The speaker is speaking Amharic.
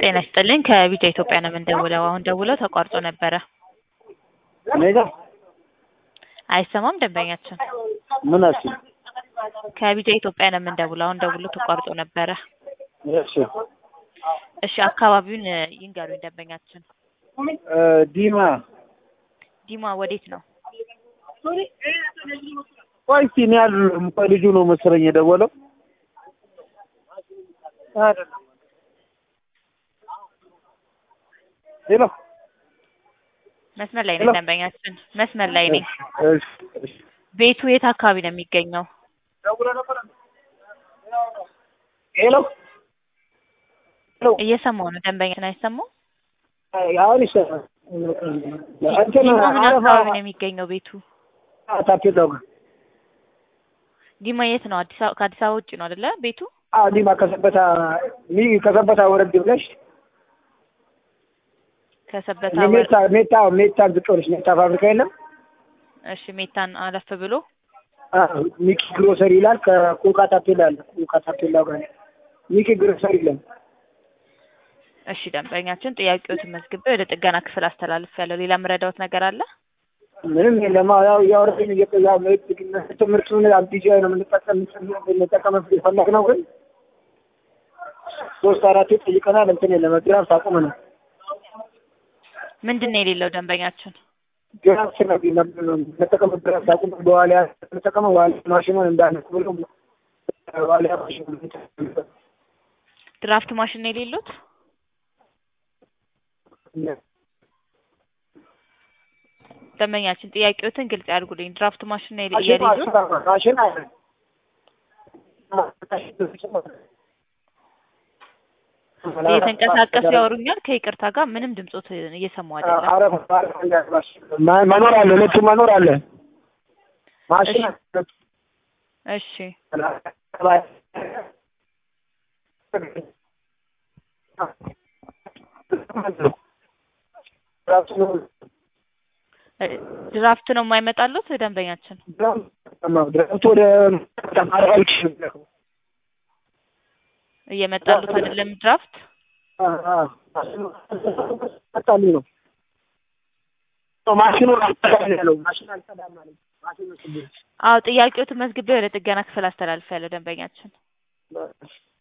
ጤና ይስጥልኝ ከቢጫ ኢትዮጵያ ነው የምንደውለው። አሁን ደውለው ተቋርጦ ነበረ። እኔ ጋር አይሰማም ደንበኛችን። ምን አልሽ? ከቢጫ ኢትዮጵያ ነው የምንደውለው። አሁን ደውሎ ተቋርጦ ነበረ። እሺ እሺ አካባቢውን እ, ይንገሩኝ ደንበኛችን። እ፣ ዲማ ዲማ ወዴት ነው? ቆይ እስኪ እኔ አይደለሁም ቆይ ልጁ ነው መሰለኝ የደወለው አይደለም ሄሎ መስመር ላይ ነኝ ሄሎ። ደንበኛችን፣ መስመር ላይ ነኝ። እሺ እሺ ቤቱ የት አካባቢ ነው የሚገኘው? ሄሎ ሄሎ እየሰማው ነው ደንበኛችን። አይሰማው? አሁን ይሰማል እንትን ዲማ ምን አረፋ አካባቢ ነው የሚገኘው ቤቱ? ታፔላው ጋር ዲማ የት ነው? አዲስ አበባ ከአዲስ አበባ ውጭ ነው አይደለ ቤቱ? አዎ ዲማ ከሰበታ ሚ ከሰበታ ወረድ ብለሽ ከሰበታ ወር- ሜታ ሜታ ሜታ ዝቅ ብለሽ ሜታ ፋብሪካ የለም እሺ ሜታን አለፍ ብሎ አዎ ሚኪ ግሮሰሪ ይላል ከቁንቃ ታፔላ አለ ቁንቃ ታፔላው ጋር ሚኪ ግሮሰሪ ይላል እሺ ደንበኛችን ጥያቄዎትን መዝግቤ ወደ ጥገና ክፍል አስተላልፍ ያለው ሌላ የምረዳዎት ነገር አለ? ምንም የለም ያው እያወረድን እየቆያ ትምህርቱን አብዲጃ ነው የምንጠቀም የምንጠቀምበት የፈለግነው ግን ሶስት አራቴ ጠይቀናል እንትን የለም ግራፍ አቁመናል ምንድን ነው የሌለው ደንበኛችን? ግራፍ ነው መጠቀም ግራፍ አቁመ በኋላ ተጠቀመ በኋላ ማሽኑን እንዳነቅ ብሎ በኋላ ማሽኑ ድራፍት ማሽን ነው የሌሉት? ደንበኛችን ጥያቄዎትን ግልጽ ያድርጉልኝ። ድራፍት ማሽን ነው የሌ- የሌሉት? ማሽን አለ እየተንቀሳቀሱ ያወሩኛል። ከይቅርታ ጋር ምንም ድምጾት እየሰማሁ አይደለም። አረፍ አረፍ መኖር አለ ሁለቱ መኖር አለ ማሽን አለ እሺ እ፣ ድራፍት ነው የማይመጣሉት ደንበኛችን? ድረምቱ ወደ ተማሪዎች እየመጣሉት አይደለም ድራፍት? አጣሉ ነው ማሽኑ አልጸዳም ያለው ማሽኑ አልጸዳም ማለት ማሽኑ ችግር አዎ ጥያቄዎትን መዝግቤ ወደ ጥገና ክፍል አስተላልፍ ያለው ደንበኛችን።